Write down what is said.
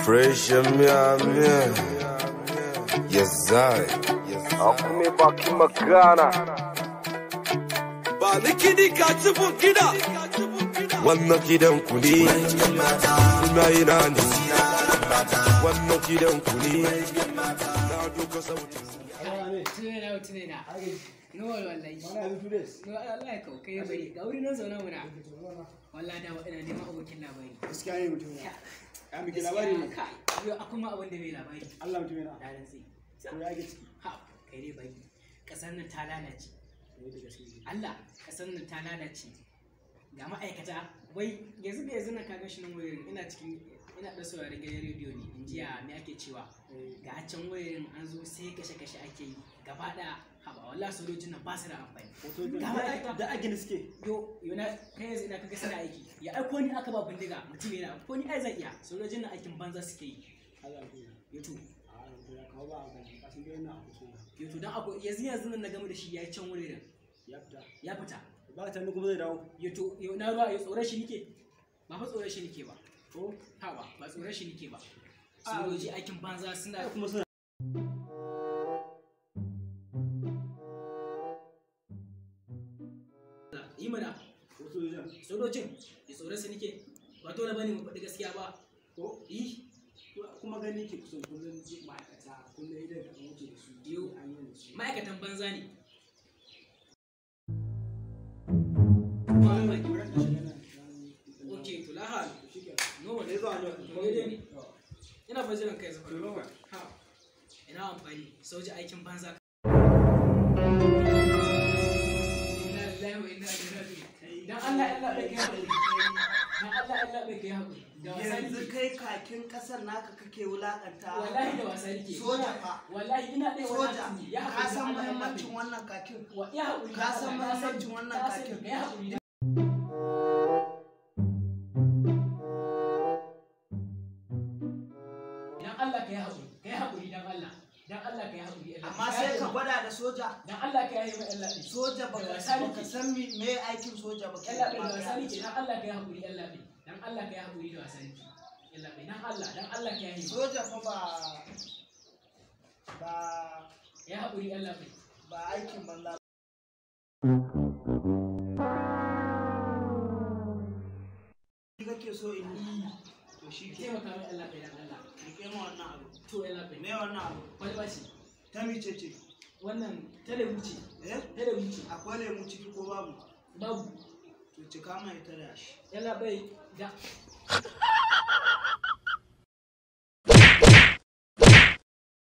Fresh Miami. Yes, I. Akume baki magana. Ba ni kiɗi ka ci gida. Wannan gidan ku ne. Ina ina ne. Wannan gidan ku ne. Na duka sautin. tunena tunena no wallahi no wallahi kau kai bari ga wuri nan zauna muna wallahi da ina neman abokin labari gaskiya ne mutum ya ya miki labari ne kai yo akwai ma abin da bai labari Allah mutum yana da ran sai ko ya ga ciki ha kai dai bari kasar nan ta lalace ne da gaskiya Allah kasar nan ta lalace ga ma'aikata wai yanzu da yanzu na kaga shi nan wayoyin ina cikin ina da sauraron gidan rediyo ne in jiya me ake cewa ga a can wayoyin an zo sai kashe-kashe ake yi gaba ɗaya haba wallahi sojojin nan ba su da amfani hoto Ga ma'aikata. da agin suke yo yo na kai yanzu ina kaga suna aiki ya aiko ni aka ba bindiga mutum yana ko ni ai zan iya sojojin nan aikin banza suke yi Allah mutum ya yo to a mutum ya kawo ba a gani kasan dai yana a kusa yo to dan akwai yanzu yanzu nan na game da shi ya yi can wurin ya fita ya fita ba ta kuma zai dawo yo to yo na ruwa yo tsoron shi nike ba fa tsoron shi nike ba ko ha ba ba tsoron shi nike ba sojoji aikin banza suna ai kuma suna yi mana wasu wajen sojojin ya tsoron su nike ba dole bane mu faɗi gaskiya ba ko yi kuma gani ke kusan kullum ma'aikata kullum idan ka wuce da su Yo. an yi da su ma'aikatan banza ne ok to lahal no wani ne ina fa jiran kai zafa To, ha ina amfani soja aikin banza Inna lillahi wa inna ilaihi raji'un. dan Allah Allah bai kai hakuri dan Allah Allah bai kai hakuri da wasa yanzu nake kai kakin kasar naka kake wulakanta wallahi da wasa nake Soja fa. wallahi ina ɗaya soja wannan ya ka hakuri san dan Allah, Allah muhimmancin bai- wannan kakin wa ya hakuri Ka san dan Allah, na muhimmancin wannan na sani, kakin. ka yi hakuri dan Allah ka yi hakuri ka yi hakuri dan Allah dan Allah ka yi hakuri Allah. amma sai ka gwada da soja dan Allah ka yi mai Allah ɗin. soja baka Da wasa baka nake. san me me aikin soja baka Allah bai da wasa nake dan Allah ka yi hakuri Allah bai dan Allah ka yi hakuri da wasa nake Allah bai dan Allah dan Allah ka yi soja fa ba ba ya hakuri Allah bai ba aikin banza Ni kake so in yi to shi ki ke taimaka mai Allah bai dan Allah rike ma wannan abu to Allah bai me wannan abu wani bashi ta mice ce wannan telebu ce eh telebu ce akwai lemu ciki ko babu babu to cika mai ta da shi Allah bai da